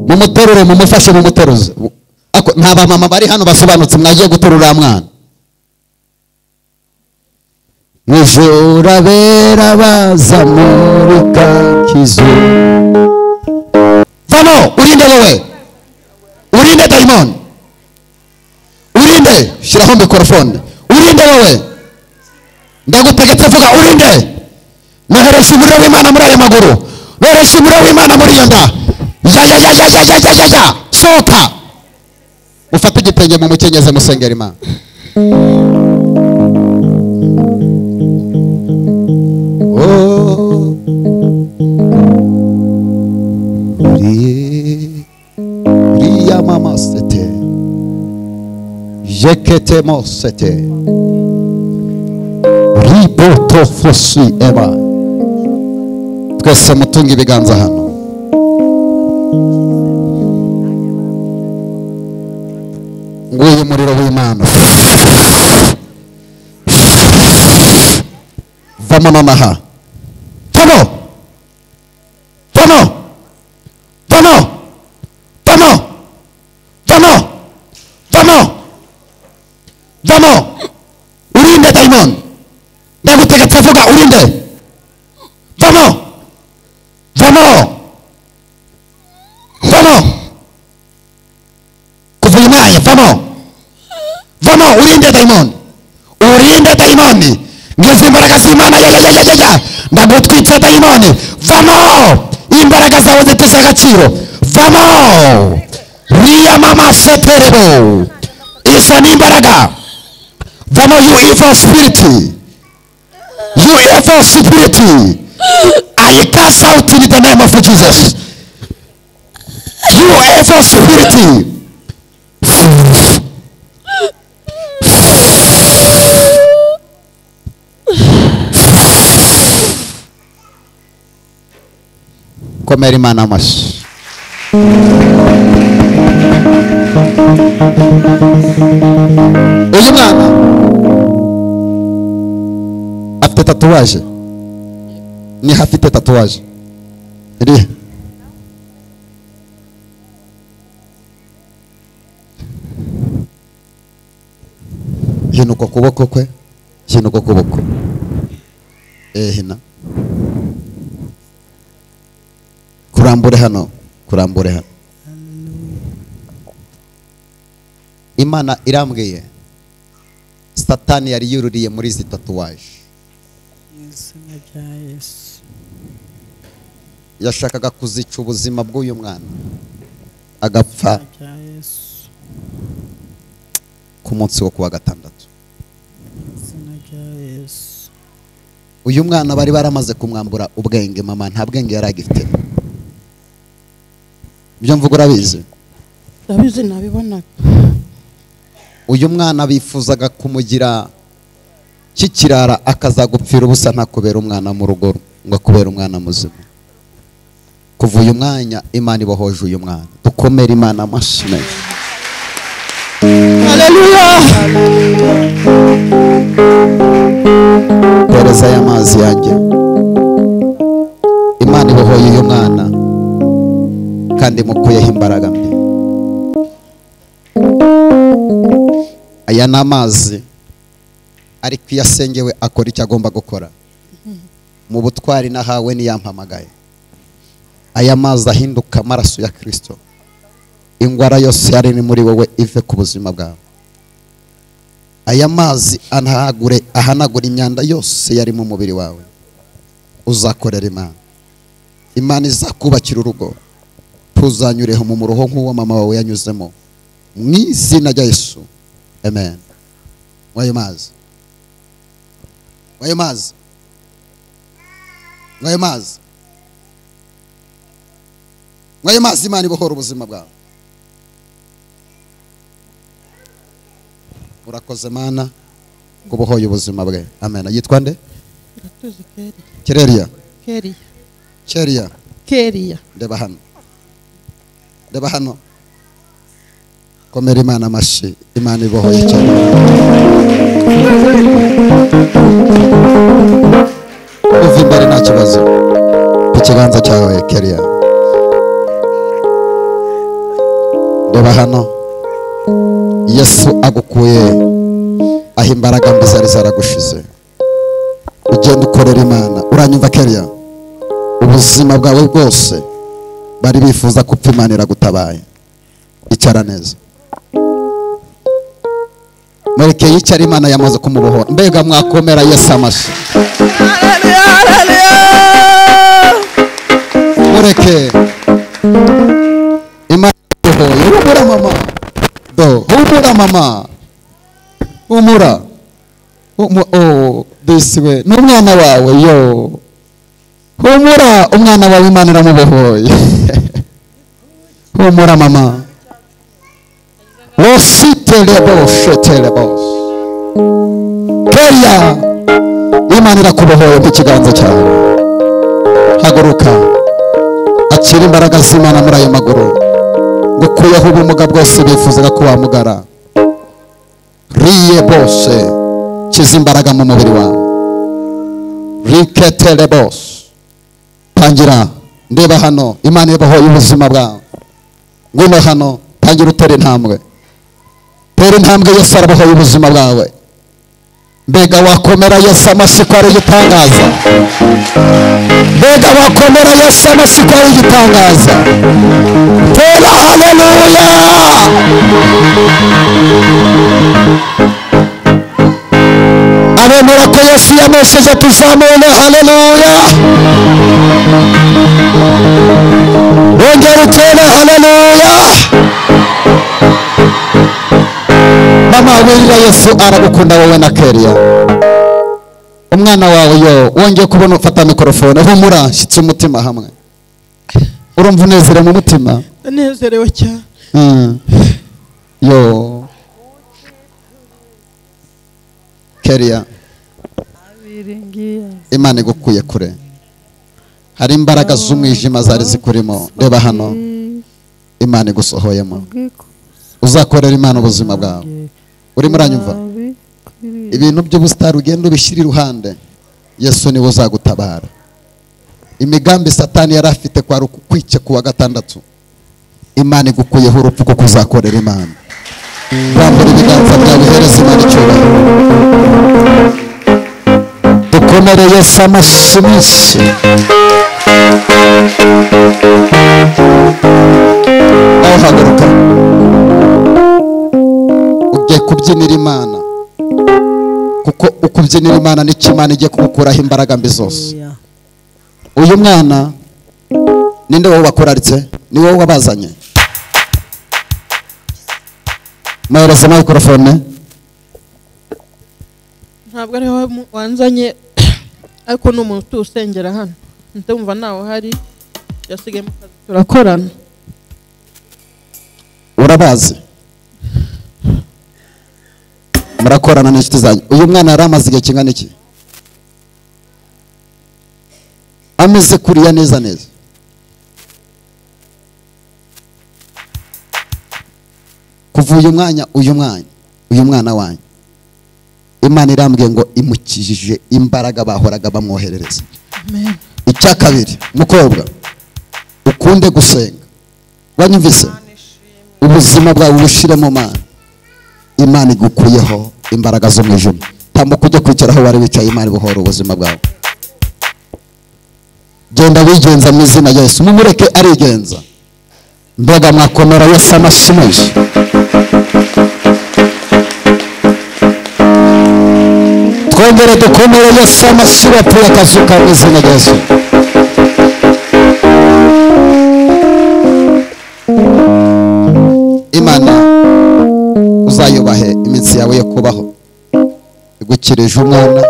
mumuterure mumufashe mumuteruze nta bamama bari hano basobanutse mwaje guterura mwana ijora bera bazamurika kizu vamo urinde wowe urinde dayimoni urinde shyiraho mikorofone urinde wowe ndagutegetse vuga urinde noheresha umuriro w'imana muri aya maguru noheresha umuriro w'imana muri iyo nda yayayayayayayaya sohoka mufate igitenge mu mukenyeze musengera imana uriya mama sete yekete mo sete riboto fosi eba twese mutunga ibiganza hano nguyu umuriro w'imana vamo nonaha vamo vamo vamo vamo vamo vamo vamo urinde dayimoni ndagutegetse vuga urinde vamo vamo vamo kuva uyu mwanya vamo vamo urinde dayimoni urinde dayimoni ngeze imbaraga z'imana ya ya ya ya ya ya ndagutwitse dayimoni vamo imbaraga zawe zitesha agaciro vamo riya mama seterebo izo ni imbaraga vamo you evil spirit you evil spirit I cast out in the name of Jesus you evil spirit komera imana amashyi uyu mwana afite tatuwaje niho afite tatuwaje irihe hino uko kuboko kwe hino uko kuboko eh hina kurambure hano kurambure hano imana irambwiye satani yari yururiye muri izi tatuwaje mu izina rya yesu yashakaga kuzica ubuzima bw'uyu mwana agapfa izina rya yesu ku munsi wo kuwa gatandatu mu izina rya yesu uyu mwana bari baramaze kumwambura ubwenge mama nta bwenge yari agifite ibyo mvuga urabizi ndabizi nabibonaga uyu mwana bifuzaga kumugira kikirara akazagupfira ubusa ntakubera umwana mu rugo ngo akubere umwana muzima kuva uyu mwanya imana ibohoje uyu mwana dukomere imana amashyi menshi haleluya pereza y'amazi yanjye imana ibohoye uyu mwana kandi mukuyeho imbaraga mbi aya ni amazi ariko iyo asengewe akora icyo agomba gukora mu butwari nahawe niyampamagaye aya mazi ahinduka amaraso ya kirisito indwara yose yari iri muri wowe ive ku buzima bwawe aya mazi anahagure ahanagura imyanda yose yari mu mubiri wawe uzakorera imana imana izakubakira urugo ntuzanyureho mu muruho nk'uwo mama wawe yanyuzemo mu izina rya yesu amen mwayo mazi mwayo mazi mwayo mazi mwayo mazi imana ibohora ubuzima bwawe urakoze mana ngo ubohoye ubuzima bwe amen yitwa nde gatuzi keri kereriya keriya kereriya keriya reba hano reba hano komera imana amashyi imana ibohoye cyane uva imbere nta kibazo ku kiganza cyawe keriya reba hano yesu agukuye aho imbaraga mbi zari zaragushize ugenda ukorera imana uranyumva keriya ubuzima bwawe bwose bari bifuza ko upfa imana iragutabaye icara neza mureke yicara imana yamaze kumubohora mbega mwakomera yesu amashyi mureke imana yamubohoye humura mama do humura mama humura Humu- oh, disi we ni umwana wawe yo humura umwana wawe imana iramubohoye humura mama ositeleboshetelebos keya imana irakubohoye nk'ikiganza cyawe haguruka akira imbaraga z'imana muri ayo maguru ngukuyeho ubumuga bwose bifuzaga ko wamugara riye bose kiza imbaraga mu mubiri wawe riketere bose tangira ndeba hano imana ibohoye ubuzima bwawe ngwino hano tangira utera intambwe tera intambwe yesu arabohoye ubuzima bwawe mbega wakomera yesu amashyi ko ari igitangaza mbega wakomera yesu amashyi ko ari igitangaza tera haleluya abemera ko yesu yamesheje tuzamure haleluya bongera utere haleluya mama wirira yesu aragukunda wowe na keriya umwana wawe yo wongeye kubona ufata mikorofone humura nshyitse umutima hamwe urumva unezere mu mutima ndanezerewe cyane Mm. yo keriya abiringiye imana igukuye kure hari imbaraga z'umwijima zari zikurimo reba hano imana igusohoyemo uzakorera imana ubuzima bwawe urimo uranyumva ibintu by'ubusitari ugenda ubishyira iruhande yesu niwe uzagutabara imigambi satani yari afite kwari ukukwica ku wa gatandatu imana igukuyeho urupfu kuko uzakorera imana rambura ibiganza byawe uhereza imana icyubahiro dukomere yesu amashyi menshi nawe haguruka ugiye kubyinira imana kuko ukubyinira imana nicyo imana igiye kugukuraho imbaraga mbi zose uyu mwana ninde wowe wakuraritse ni wowe wabazanye mwohereze mikorofone ntabwo ari wowe mu- wanzanye ariko ni umuntu utusengera hano ndumva ntawe uhari yasigaye mu kazi turakorana urabazi murakorana n'inshuti zanyu uyu mwana yari amaze igihe kingana iki ameze kuriya neza neza kuva uyu mwanya uyu mwanya uyu mwana wanyu imana irambwiye ngo imukijije imbaraga bahoraga bamwoherereza amen icya kabiri mukobwa ukunde gusenga wanyumvise ubuzima bwawe ubushyire mu mana imana igukuyeho imbaraga z'umwijima tambuka ujye kwicara aho wari wicaye imana ibohora ubuzima bwawe genda wigenza mu izina rya yesu mumureke arigenza mbega mwakomera yesu amashyi menshi twongere dukomere yesu amashyi batuye akazu ka mu izina rya yesu imana uzayubahe iminsi yawe yo kubaho igukirije umwana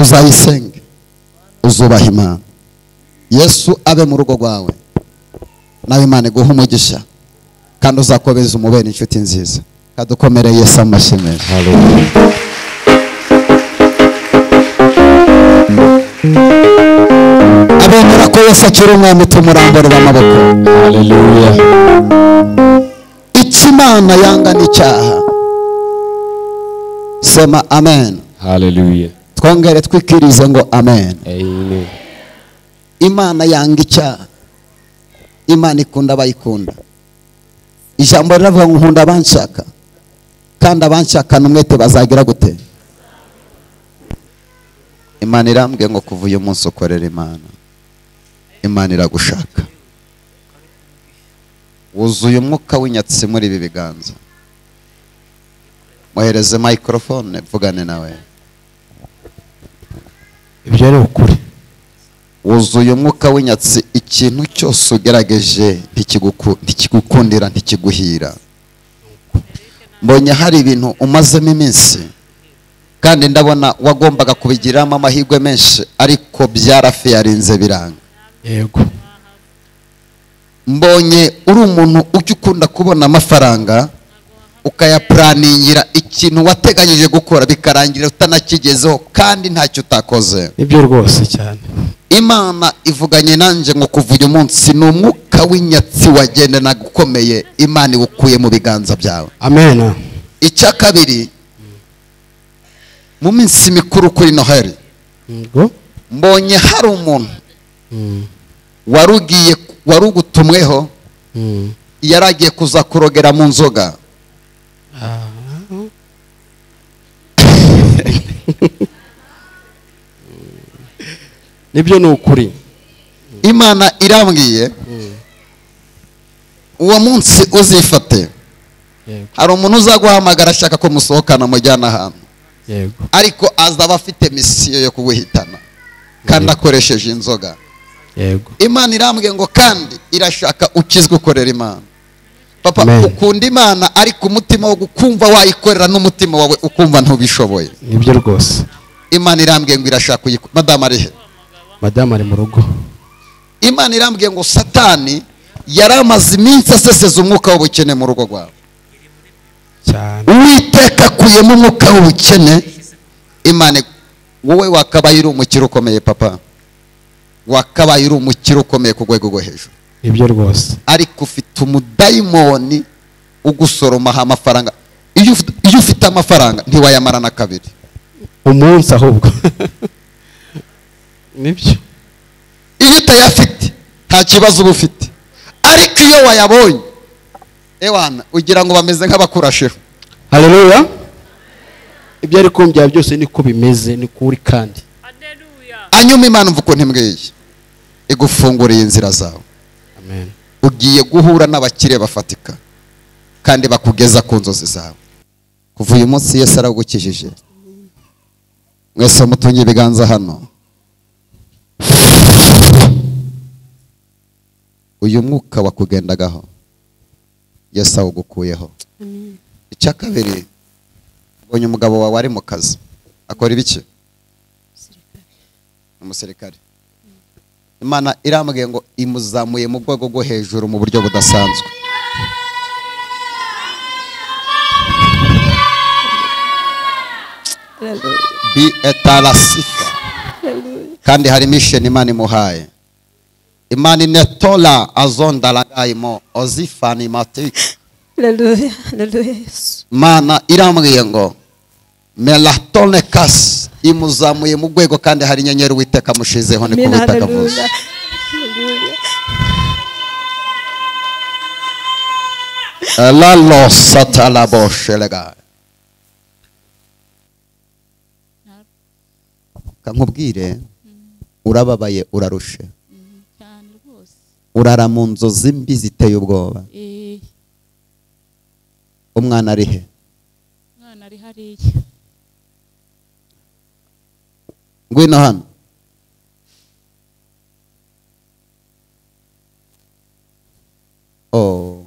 uzayisenge uzubaha imana yesu abe mu rugo rwawe nawe imana iguhe umugisha kandi uzakomeza umubere inshuti nziza kadukomere yesu amashyi menshi abemera ko yesu akiri umwami tumurambura amaboko icyo imana yanga ni icyaha sema amen Hallelujah. twongere twikirize ngo amen Amen. imana yanga icyaha imana ikunda abayikunda ijambo riravuga ngo nkunda abanshaka kandi abanshakana umwete bazagira gute imana irambwiye ngo kuva uyu munsi ukorera imana imana iragushaka wuzuye umwuka w'inyatsi muri ibi biganza mwohereze microphone mvugane nawe ibyo ari ukuri wuzuye umwuka w'inyatsi ikintu cyose ugerageje ntikiguku- ntikigukundira ntikiguhira mbonye hari ibintu umazemo iminsi kandi ndabona wagombaga kubigiramo amahirwe menshi ariko byarafiyarinze biranga yego mbonye uri umuntu ujya ukunda kubona amafaranga ukayapuraningira ikintu wateganyije gukora bikarangira utanakigezeho kandi ntacyo utakoze nibyo rwose cyane imana ivuganye nanjye ngo kuva uyu munsi ni umwuka w'inyatsi wagendanaga ukomeye imana iwukuye mu biganza byawe amena icya kabiri mu minsi mikuru kuri noheli ngo mbonye hari umuntu wari ugiye wari ugutumweho yari agiye kuza kurogera mu nzoga nibyo ni ukuri imana irambwiye uwo munsi uzifate yego hari umuntu uzaguhamagara ashaka ko musohokana mujyana ahantu yego ariko azaba afite misiyo yo kuguhitana kandi akoresheje inzoga yego imana irambwiye ngo kandi irashaka ukizwe ukorera imana papa Amen. ukunda imana ariko umutima wo kumva wayikorera n'umutima wawe ukumva ntubishoboye nibyo rwose imana irambwiye ngo irashaka uyikorera madamu arihe madamu ari mu rugo imana irambwiye ngo satani yari amaze iminsi aseseza umwuka w'ubukene mu rugo rwawe cyane uwiteka akuyemo umwuka w'ubukene imana wowe wakabaye uri umukire ukomeye papa wakabaye uri umukire ukomeye ku rwego rwo hejuru nibyo rwose ariko ufite umudayimoni ugusoromaho amafaranga iyo ufite- iyo ufite amafaranga ntiwayamara na kabiri umunsi ahubwo nibyo iyo utayafite nta kibazo uba ufite ariko iyo wayabonye ewana ugira ngo bameze nk'abakurasheho hareruya ibyo ari kumbwira byose niko bimeze ni kuri kandi hanyuma imana mva ukuntu imbwiye igufunguriye inzira zawe amen ugiye guhura n'abakire bafatika kandi bakugeza ku nzozi zawe kuva uyu munsi yesu aragukijije mwese mutunge ibiganza hano uyu mwuka wakugendagaho yesu awugukuyeho icya kabiri mbonye umugabo wawe ari mu kazi akora ibiki umusirikare imana irambwiye ngo imuzamuye mu rwego rwo hejuru mu buryo budasanzwe bi etarasifa kandi hari misheni imana imuhaye imana inetola azondaragayimo ozifanimatike Haleluya. Haleluya Yesu. imana irambwiye ngo melatone kasi imuzamuye mu rwego kandi hari inyenyeri uwiteka amushizeho ni ku Amina. butaka bwose Haleluya. Haleluya. Lalo satalaboshelega. Kankubwire urababaye urarushe cyane rwose urara mu nzozi mbi ziteye ubwoba Eh, umwana ari he umwana ari hariya ngwino hano oh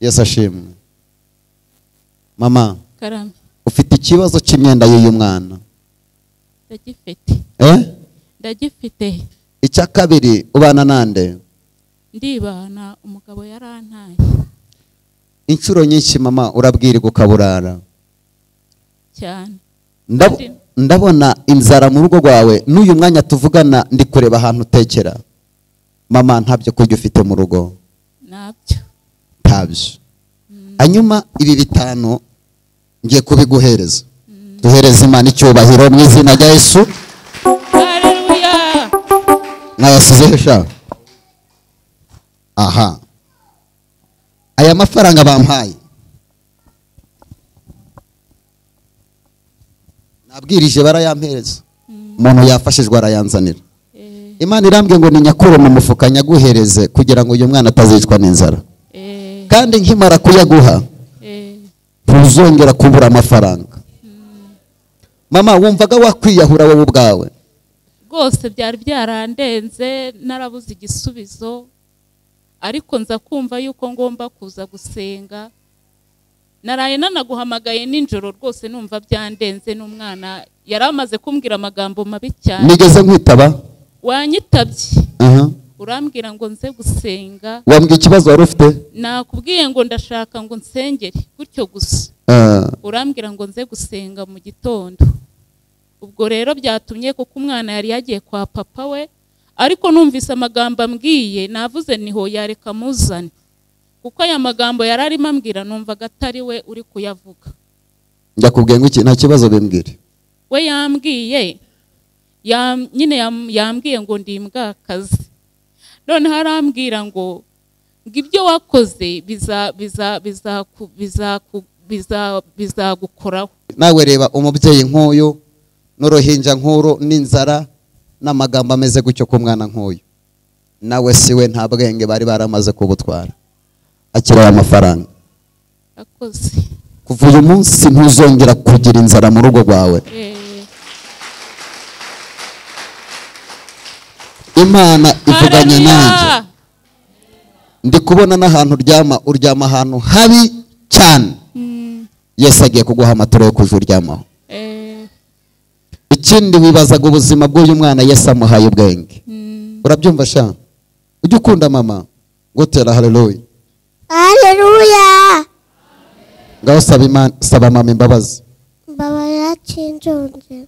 yesu ashimwe mama karame ufite ikibazo cy'imyenda y'uyu mwana ndagifite eh ndagifite icya kabiri ubana nande ndibana umugabo yarantaye inshuro nyinshi mama urabwirwa ukaburara cyane Ndab- Kandi- ndabona inzara mu rugo rwawe n'uyu mwanya tuvugana ndi kureba ahantu utekera mama ntabyo kurya ufite mu rugo nabyo ntabyo hanyuma ibi bitanu ngiye kubiguhereza duhereza imana icyubahiro mu izina rya yesu haleluya mwayasizeho sha aha aya mafaranga bampaye nabwirije barayampereza umuntu yafashijwe arayanzanira Eh, imana irambwiye ngo ni nyakure mu mufuka nyaguhereze kugira ngo uyu mwana atazicwa n'inzara eh, kandi nkimara kuyaguha eh, ntuzongera kubura amafaranga mama wumvaga wakwiyahura wowe ubwawe rwose byari byarandenze narabuze igisubizo ariko nza kumva yuko ngomba kuza gusenga naraye nanaguhamagaye nijoro rwose numva byandenze n'umwana yari amaze kumbwira amagambo mabi cyane nigeze nkwitaba wanyitabye Aha. urambwira ngo nze gusenga wambwiye ikibazo wari ufite nakubwiye ngo ndashaka ngo nsengere gutyo gusa Ah, urambwira ngo nze gusenga mu gitondo ubwo rero byatumye kuko umwana yari yagiye kwa papa we ariko numvise amagambo ambwiye navuze niho yareka muzane kuko aya magambo yari arimo ambwira numvaga atari we uri kuyavuga njya kubwiye ngo iki nta kibazo bimbwire we yambwiye yam- nyine yam- yambwiye ngo ndi imbwakazi noneho arambwira ngo ngo ibyo wakoze biza- biza- bizaku- bizaku- biza- bizagukoraho nawe reba umubyeyi nk'uyu n'uruhinja nk'uru n'inzara n'amagambo ameze gutyo ku mwana nk'uyu nawe siwe nta bwenge bari baramaze kubutwara akiri aya mafaranga akoze kuva uyu munsi ntuzongera kugira inzara mu rugo rwawe Eh, imana ivuganye Haleluya! nanjye ndi kubona n'ahantu uryama uryama ahantu habi cyane Mm, yesu agiye kuguha amaturo yo kuja uryamaho eh, ikindi wibazaga ubuzima bw'uyu mwana yesu amuhaye ubwenge mm, urabyumva sha ujye ukunda mama gutera haleluya Haleluya. ngaho saba imana saba mama imbabazi Baba yakinjonze.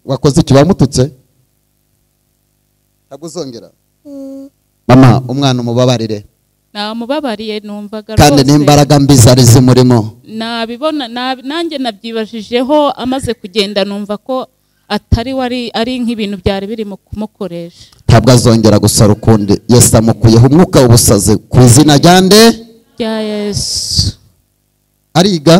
wakoze iki wamututse ntabwo uzongera Mm. mama umwana umubabarire namubabariye numvaga kandi rwose n'imbaraga mbi zari zimurimo nabibona nabi- nanjye nabyibajijeho amaze kugenda numva ko atari wari ari nk'ibintu byari birimo kumukoresha ntabwo azongera gusara ukundi yesu amukuyeho umwuka w'ubusazi ku izina rya nde rya yesu ariga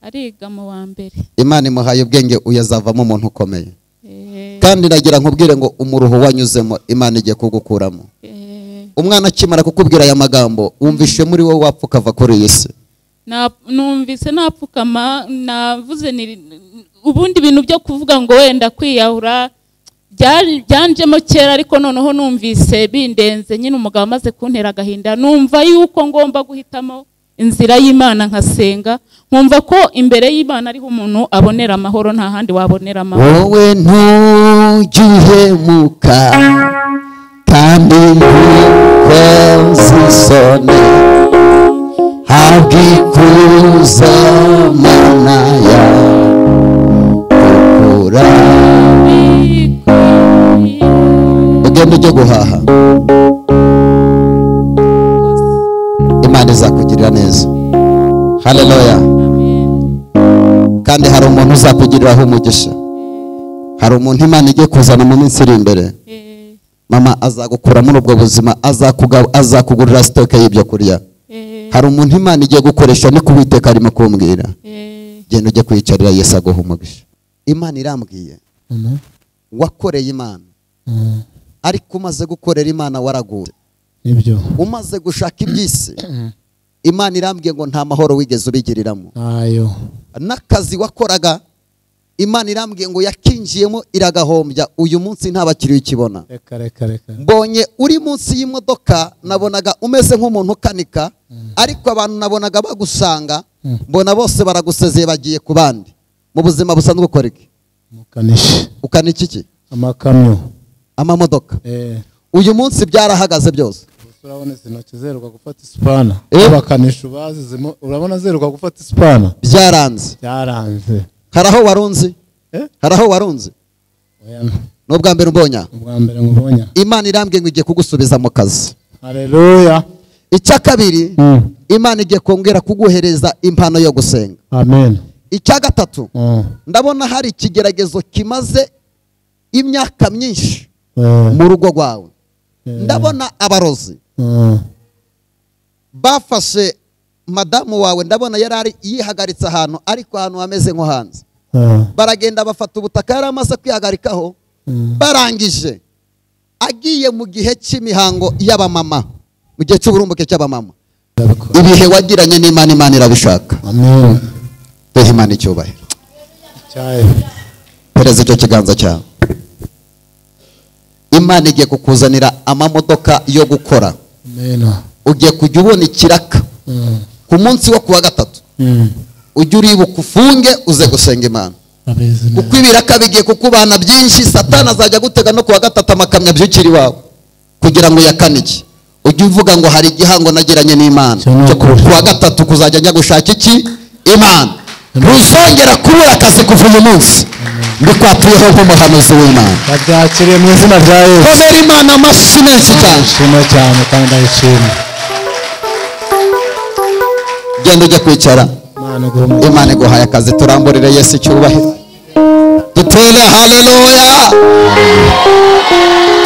ariga mu wa mbere imana imuhaye ubwenge uyu azavamo umuntu ukomeye Eh, kandi iragira nkubwire ngo umuruho wanyuzemo imana igiye kugukuramo eh, umwana akimara kukubwira aya magambo wumvishe muri wowe wapfa ukava kuri iyi si na- numvise napfukama navuze ni- ubundi ibintu byo kuvuga ngo wenda kwiyahura byari- byanjemo kera ariko noneho numvise bindenze nyine umugabo amaze kuntera agahinda numva yuko ngomba guhitamo inzira y'imana nkasenga nkumva ko imbere y'imana ariho umuntu abonera amahoro nta handi wabonera amahoro wowe ntugihemuka kandi ntukoze isoni habwa ikuzo mana ya ukura ugenda ujye guhaha imana izakugirira neza haleluya kandi hari umuntu uzakugiriraho umugisha hari umuntu imana igiye kuzana mu minsi iri imbere Eh, mama azagukura muri ubwo buzima azakuga- azakugurira sitoke y'ibyo kurya eh, hari umuntu imana igiye gukoresha ni kuwiteka arimo kumbwira eh, genda ujye kwiyicarira yesu aguha umugisha imana irambwiye wakoreye imana ariko umaze gukorera imana waraguye nibyo umaze gushaka iby'isi imana irambwiye ngo nta mahoro wigeze ubigiriramo ntayo n'akazi wakoraga imana irambwiye ngo yakinjiyemo iragahombya uyu munsi nta bakiriya ukibona reka reka reka mbonye uri munsi y'imodoka nabonaga umeze nk'umuntu ukanika ariko abantu nabonaga bagusanga mbona bose baragusezeye bagiye ku bandi mu buzima busanzwe ukora iki umukanishi ukanika iki amakamyo amamodoka eee uyu munsi byarahagaze byose urabona izi ntoki zeruka gufata isipana Eh. abakanisha bazizemo urabona zeruka gufata isipana byaranze byaranze hari aho warunzi Eh? hari aho warunzi oya ni ubwa mbere ubonya ubwa mbere nkubonye imana irambwiye ngo igiye kugusubiza mu kazi hareruya icya kabiri imana igiye kongera kuguhereza impano yo gusenga amen icya gatatu Mm. ndabona hari ikigeragezo kimaze imyaka myinshi Eh. mu rugo rwawe Eh. ndabona abarozi Mm. bafashe madamu wawe ndabona yari ari- yihagaritse ahantu ariko ahantu hameze nko hanze Ah, baragenda bafata ubutaka yari amaze kwihagarikaho mm, barangije agiye mu gihe cy'imihango y'abamama mu gihe cy'uburumbuke cy'abamama ndabikora. ibihe wagiranye n'imana imana irabishaka Amen. duhe imana icyubahiro Cyayo. pereza icyo kiganza cyawe imana igiye kukuzanira amamodoka yo gukora Amen. ugiye kujya ubona ikiraka Mm, ku munsi wo kuwa gatatu mm. ujye uribuka ufunge uze gusenga imana Ameze kuko neza. ibiraka bigiye kukubana byinshi satani azajya agutega no kuwa gatatu amakamyo abyukira iwawe kugira ngo yakane iki ujye uvuga ngo hari igihango nagiranye n'imana Cyo ni Cyo ukuri. ku wa gatatu kuzajya njya gushaka iki imana ntuzongera kubura akazi kuva uyu munsi ndikwatuyeho nk'umuhanuzi w'imana Babyakiriye mu izina rya Yesu. kubera imana amashyi menshi cyane Ndashima cyane kandi ndayishima. genda ujye kwicara Imana iguhe imana iguhaye akazi turamburire yesu icyubahiro dutere haleluya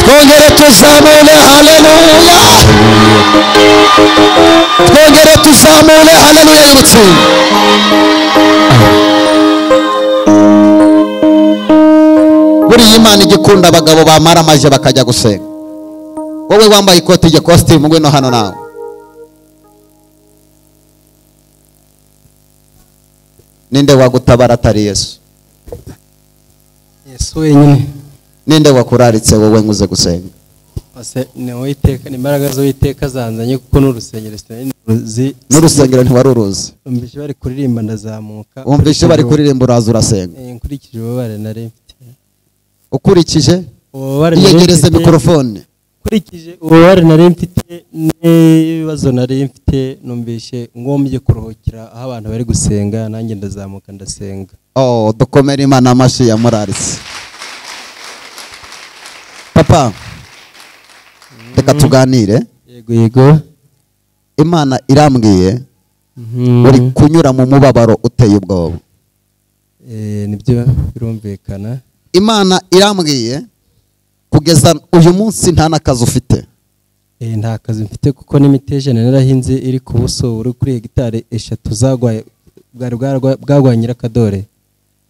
twongere tuzamure haleluya twongere tuzamure haleluya y'ubutsinda buriya imana igikunda abagabo bamara amaje bakajya gusenga wowe wambaye ikoti rya kositimu ngwino hano nawe ninde wagutabara atari yesu yesu wenyine ninde wakuraritse wowe nguze gusenga Ase- ni uwiteka ni imbaraga z'uwiteka zanzanye kuko n'urusengero sinari nzi n'urusengero ntiwari uruzi umvise bari kuririmba ndazamuka wumvise bari kuririmba uraza urasenga Eh, nkurikije ububabare nari mfite ukurikije ububabare nari iyegereze mfite- mikorofone nkurikije ububabare nari mfite n'ibibazo nari mfite numvise ngombye kuruhukira aho abantu bari gusenga nanjye ndazamuka ndasenga oh dukomere imana amashyi yamuraritse papa reka tuganire yego yego imana irambwiye Mhm. uri kunyura mu mubabaro uteye ubwoba Eh, nibyo birumvikana imana irambwiye kugeza uyu munsi nta n'akazi ufite Eh, nta kazi mfite kuko n'imiteja narahinze iri ku buso buri kuri hegitari eshatu zagwaye bwari bwaragwa- bwagwaye nyirakadore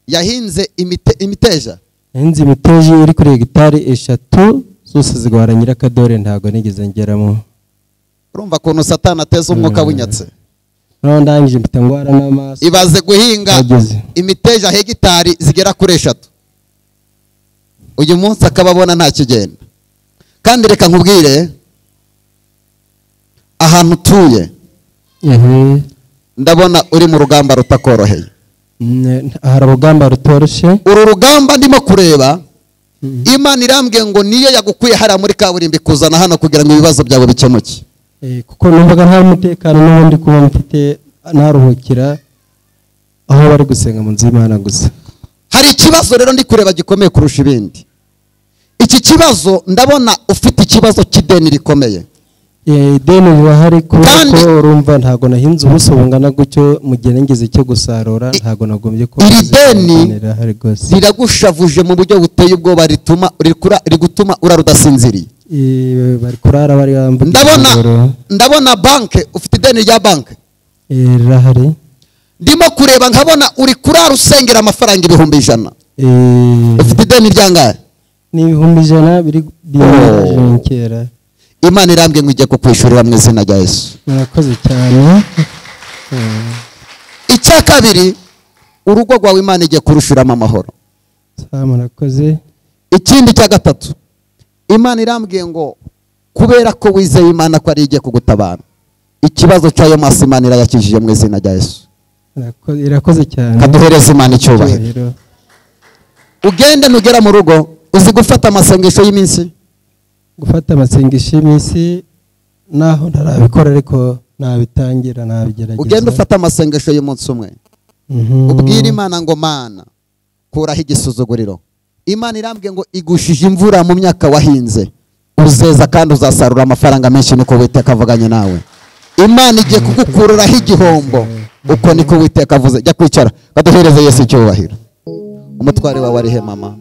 yahinze imite- imiteja nahinze imiteja iri kuri hegitari eshatu zose zigwara nyirakadore ntabwo nigeze ngeramo urumva ukuntu satani ateza umwuka w'inyatse noneho ndangije mpita ngwara n'amaso ibaze guhinga Ageze. imiteja hegitari zigera kuri eshatu uyu munsi akaba abona nta kigenda kandi reka nkubwire ahantu utuye Mhm. ndabona uri mu rugamba rutakoroheye Ne- hari urugamba rutoroshye uru rugamba ndimo kureba imana irambwiye ngo niyo yagukuye hariya muri kaburimbo ikuzana hano kugira ngo ibibazo byawe bikemuke eh, kuko numvaga nta mutekano n'ubundi kuba mfite naruhukira aho bari gusenga mu nzu y'imana gusa hari ikibazo rero ndi kureba gikomeye kurusha ibindi iki kibazo ndabona ufite ikibazo cy'ideni rikomeye Eh, ideni rirahari kubera Kandi- ko urumva ntabwo nahinze ubuso bungana gutyo mu gihe nigeze icyo gusarura ntabwo nagombye kuba iri nzi ko deni rirahari rwose riragushavuje mu buryo buteye ubwoba rituma rikura- rigutuma urara udasinziriye Eh, bari kurara bari bambuka ndabona ijoro. ndabona banke ufite ideni rya banke Eh, rirahari ndimo kureba nkabona uri kurara usengera amafaranga ibihumbi ijana Eh, ufite ideni ry'angahe ni ibihumbi ijana biri biyemerejenkera imana irambwiye ngo ijye kukwishurira mu izina rya yesu murakoze cyane icya kabiri urugo rwawe imana igiye kurushiramo amahoro sa murakoze ikindi cya gatatu imana irambwiye ngo kubera ko wizeye imana ko ari igiye kugutabara ikibazo cy'ayo maso imana irayakijije mu izina rya yesu Murako- irakoze cyane kaduhereze imana icyubahiro Icyubahiro. ugende nugera mu rugo uzi gufata amasengesho y'iminsi gufata amasengesho y'iminsi naho ntarabikora ariko nabitangira nabigerageza ugende ufate amasengesho y'umunsi umwe Mhm. ubwire imana ngo mana kuraho igisuzuguriro imana irambwiye ngo igushije imvura mu myaka wahinze uzeza kandi uzasarura amafaranga menshi niko witeka avuganye nawe imana igiye kugukururaho igihombo uko niko witeka avuze jya kwicara baduhereze yesu icyubahiro umutware wawe arihe mama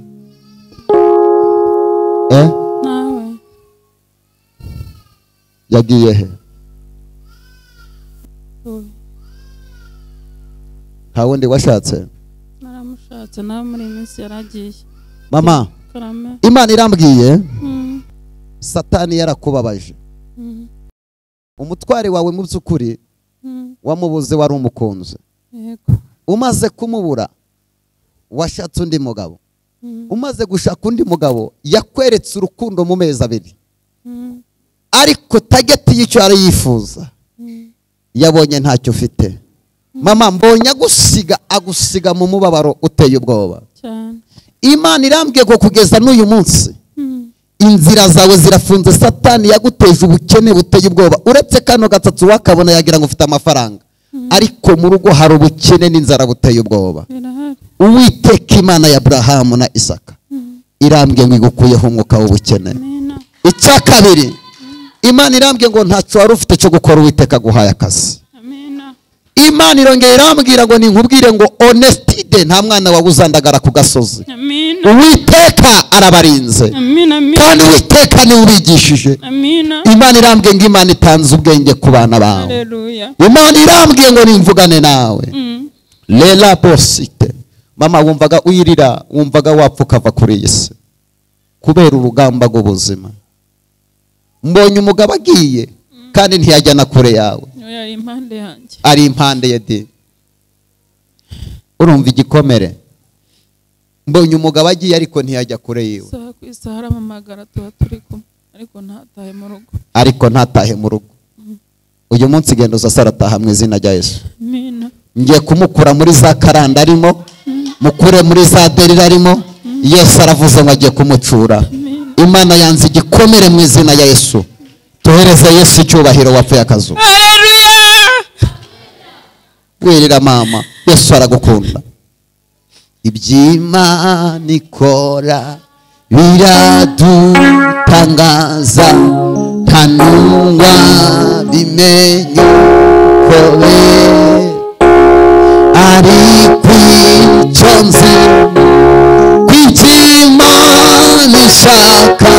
eh? nawe yagiye he ubu- nta wundi washatse naramushatse nawe muri iyi minsi yaragiye mama karame imana irambwiye Mm, satani yarakubabaje mm, umutware wawe mu by'ukuri mm, wamubuze wari umukunzi yego umaze kumubura washatse undi mugabo Mm, umaze gushaka undi mugabo yakweretse urukundo mu mezi abiri mm, ariko tageti y'icyo yari yifuza yabonye ntacyo ufite mama mbonye agusiga agusiga mu mubabaro uteye ubwoba cyane imana irambwiye ko kugeza n'uyu munsi Mm, inzira zawe zirafunze satani yaguteje ubukene buteye ubwoba uretse kano gatatu wakabona yagira ngo ufite amafaranga ariko mu rugo hari ubukene n'inzara buteye ubwoba birahari uwiteka imana ya burahamu na isaka irambwiye ngo igukuyeho umwuka w'ubukene nina icya kabiri imana irambwiye ngo ntacyo wari ufite cyo gukora uwiteka aguhaye akazi amina imana irongera irambwira ngo ninkubwire ngo onesitide nta mwana wawe uzandagara ku gasozi amina uwiteka arabarinze amina amina kandi uwiteka niwe ubigishije amina imana irambwiye ngo imana itanze ubwenge ku bana bawe haleluya imana irambwiye ngo nimvugane nawe Mm, rera bosite mama wumvaga wirira wumvaga wapfa ukava kuri iyi si kubera urugamba rw'ubuzima mbonye umugabo agiye kandi ntiyajya na kure yawe uyu yari impande yanjye ari impande ya di urumva igikomere mbonye umugabo agiye ariko ntiyajya kure yiwe isaha ku isaha aramamagara tuba turi kumwe ariko ntatahe mu rugo ariko ntatahe mu rugo uyu munsi genda uza sarataha mu izina rya yesu amina ngiye kumukura muri za karanda arimo mukure muri za derira arimo yesu aravuze ngo agiye kumucura imana yanze igikomere mu izina ya yesu tuhereze yesu icyubahiro wapfuye akazu wirira mama yesu aragukunda iby'imana ikora biradutangaza nta n'umwa bimenya kubera ari kwica nzi kwica imana ishaka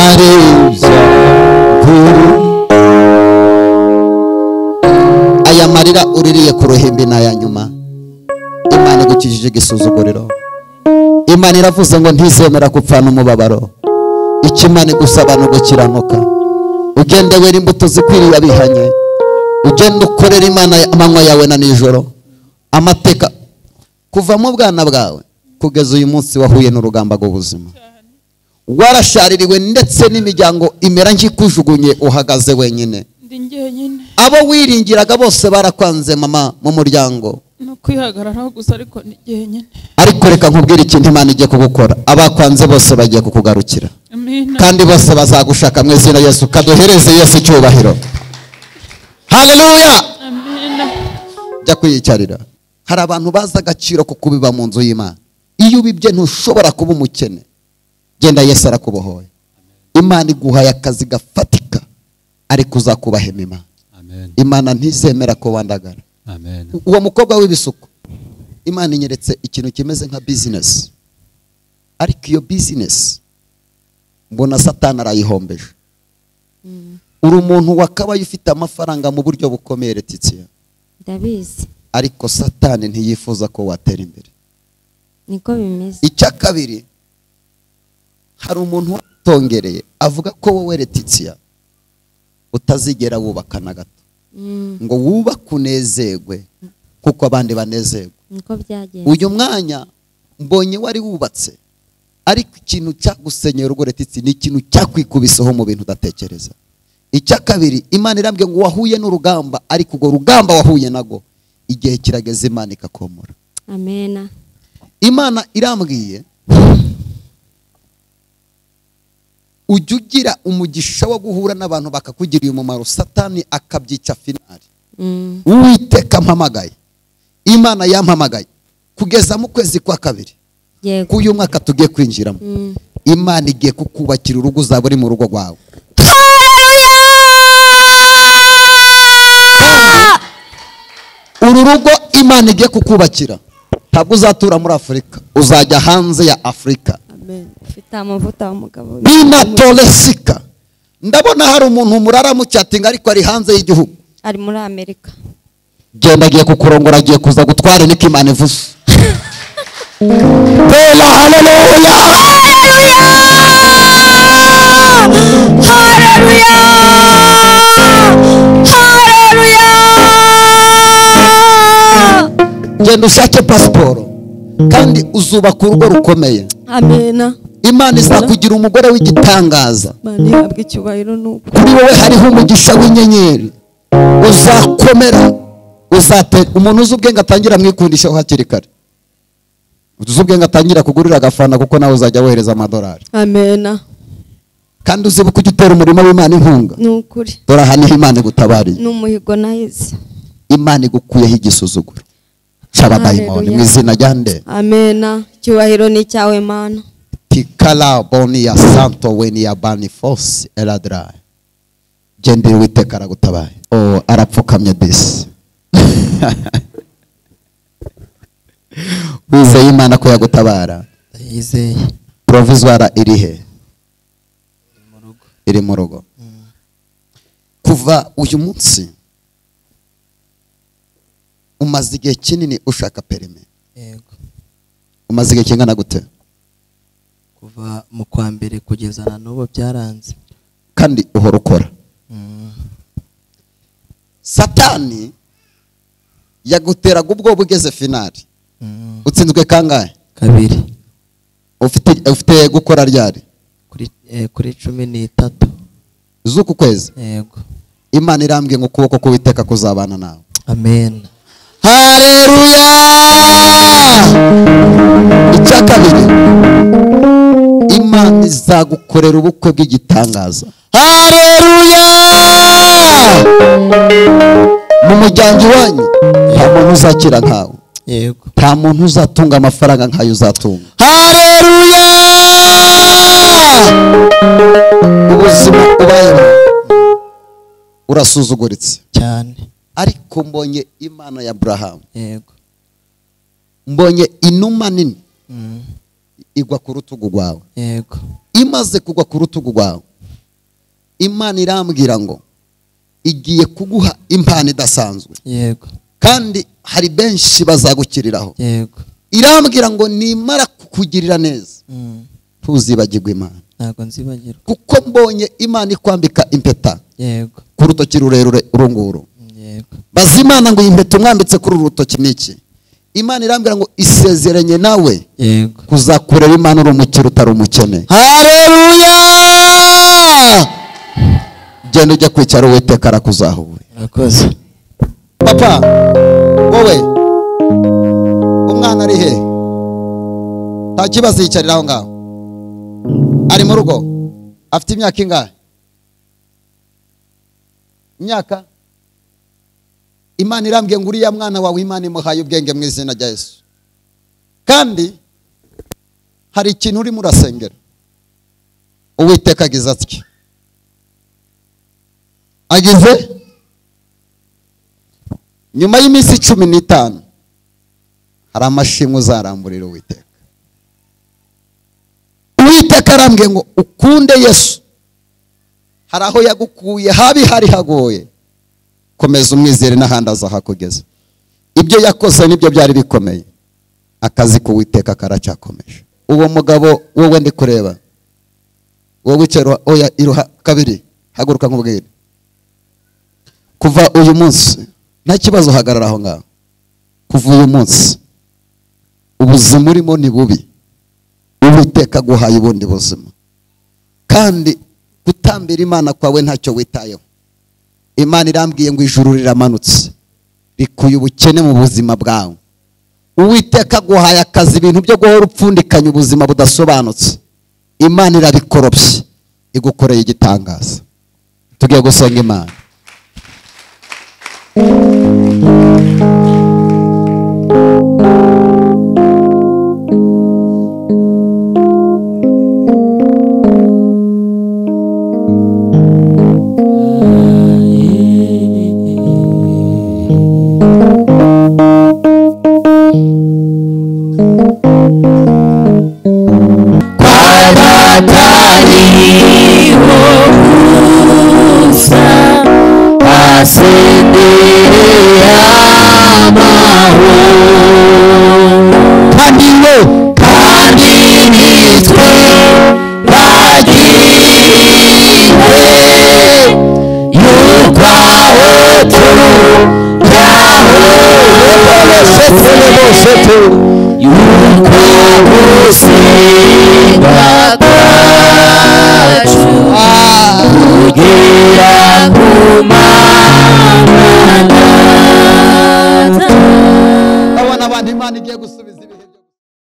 ari byo kuri aya marira uririye ku ruhimbi ni aya nyuma imana igukijije igisuzuguriro imana iravuze ngo ntizemera gupfana umubabaro icyo imana igusaba ni ugukiranuka ugende wera imbuto zikwiriye abihanye ugende ukorera imana amanywa yawe na nijoro amateka kuva mu bwana bwawe kugeza uyu munsi wahuye n'urugamba rw'ubuzima warashaririwe ndetse n'imiryango imera nk'ikujugunye uhagaze wenyine ndi njyenyine abo wiringiraga bose barakwanze mama mu muryango ni ukwihagararaho gusa ariko ni jyenyine ariko reka nkubwire ikintu imana igiye kugukora abakwanze bose bagiye kukugarukira amina kandi bose bazagushaka mu izina yesu kaduhereze yesu icyubahiro haleluya amina jya kwiyicarira hari abantu bazi agaciro ko kubiba mu nzu y'imana iyo ubibye ntushobora kuba umukene genda yesu arakubohoye imana iguhaye akazi gafatika ariko uzakubahema imana amen imana ntizemera ko wandagara amen uwo mukobwa w'ibisuko imana inyeretse ikintu kimeze nka bizinesi ariko iyo bizinesi mbona satani arayihombeje uri umuntu wakabaye ufite amafaranga mu buryo bukomeye letitia ndabizi ariko satani ntiyifuza ko watera imbere niko bimeze icya kabiri hari umuntu watongereye avuga ko wowe letitia utazigera wubaka na gato Mm, ngo wubake unezerwe kuko abandi banezerwe niko byagenda uyu mwanya mbonye wari wubatse ariko ikintu cyagusenyera urugo retitsi ni ikintu cyakwikubiseho mu bintu udatekereza icya kabiri imana irambwiye ngo wahuye n'urugamba ariko urwo rugamba wahuye nago igihe kirageze imana ikakomora amena imana irambwiye ujya ugira umugisha wo guhura n'abantu bakakugiriye umumaro satani akabyicya finari Mm, uwiteka mpamagaye imana yampamagaye kugeza mu kwezi kwa kabiri yego k'uyu mwaka tugiye kwinjiramo Mm, imana igiye kukubakira urugo uzaba uri mu rugo rwawe uru rugo imana igiye kukubakira ntabwo uzatura muri afurika uzajya hanze ya afurika amen ufite amavuta w'umugabo binatoresika ndabona hari umuntu murara mucyatinga ariko ari hanze y'igihugu ari muri amerika genda agiye kukurongora agiye kuza gutwara niko imana ivuze tera haleluya genda ushake pasiporo kandi uzubaka urugo rukomeye amena imana izakugira umugore w'igitangaza mani habwa icyubahiro n'uko kuri wowe hariho umugisha w'inyenyeri uzakomera uzatera umuntu uzi ubwenge atangira amwikundishaho hakiri kare uzi ubwenge atangira kugurira agafana kuko nawe uzajya wohereza amadolari amena kandi uzibuke ujya utera umurimo w'imana inkunga ni ukuri dore aha niho imana igutabariye ni umuhigo nahize imana igukuyeho igisuzuguro cy'abadayimoni mu Hallelujah. izina rya nde amena icyubahiro ni icyawe mana tikara boni ya santo weni ya bani fosi eradirayi gendera uwiteka aragutabaye oh, arapfukamye disi wizeye imana ko yagutabara yizeye provizwara iri he mu rugo iri mu rugo kuva uyu munsi umaze igihe kinini ushaka perime yego umaze igihe kingana gute kuva mu kwa mbere kugeza na n'ubu byaranze kandi uhora ukora Mm. satani yaguteraga ubwoba ugeze finari Mm. utsinzwe kangahe kabiri ufite ufite gukora ryari kuri eh, kuri cumi n'itatu z'uku kwezi yego imana irambwiye ngo ukuboko k'uwiteka kuzabana nawe amen haleluya icya kabiri imana izagukorera ubukwe bw'igitangaza haleluya mu muryango iwanyu nta muntu uzakira nkawe yego nta muntu uzatunga amafaranga nkayo uzatunga haleluya ubuzima ubayemo urasuzuguritse cyane ariko mbonye imana ya aburahamu yego mbonye inuma nini Mm. igwa ku rutugu rwawe yego imaze kugwa ku rutugu rwawe imana irambwira ngo igiye kuguha impano idasanzwe yego kandi hari benshi bazagukiriraho yego irambwira ngo nimara kukugirira neza Mm. ntuzibagirwe imana ntabwo nzibagirwa kuko mbonye imana ikwambika impeta yego ku rutoki rurerure urunguru Mm, yego baza imana ngo iyi mpeta umwambitse kuri uru rutoki ni iki imana irambwira ngo isezeranye nawe yego kuzakurera imana uri umukire utari umukene hareruya genda ujya kwicara uwiteka arakuzahure murakoze papa wowe umwana ari he nta kibazo yicarira aho ngaho ari mu rugo afite imyaka ingahe imyaka imana irambwiye ngo uriya mwana wawe imana imuhaye ubwenge mu izina rya yesu kandi hari ikintu urimo urasengera uwiteka agize atya agize nyuma y'iminsi cumi n'itanu hari amashimwe uzaramburira uwiteka uwiteka arambwiye ngo ukunde yesu hari aho yagukuye habi hari hagoye komeza umwizere n'ahandi azahakugeza ibyo yakoze nibyo byari bikomeye akazi k'uwiteka karacyakomeje uwo mugabo wowe ndi kureba wowe wicara oya iruha kabiri haguruka nk'ubwire kuva uyu munsi nta kibazo hagarara aho ngaho kuva uyu munsi ubuzima urimo ni bubi uwiteka aguhaye ubundi buzima kandi gutambira imana kwawe ntacyo witayeho imana irambwiye ngo ijuru riramanutse rikuye ubukene mu buzima bwawe uwiteka aguhaye akazi ibintu byo guhora upfundikanya ubuzima budasobanutse imana irabikorobye igukoreye igitangaza tugiye gusenga imana Asendeya abaho kandi we kandi nitwe bagiriwe y'ukwaho turujyaho y'ukwa gusenga kwacu kugera ku mana abona abantu imana igiye gusa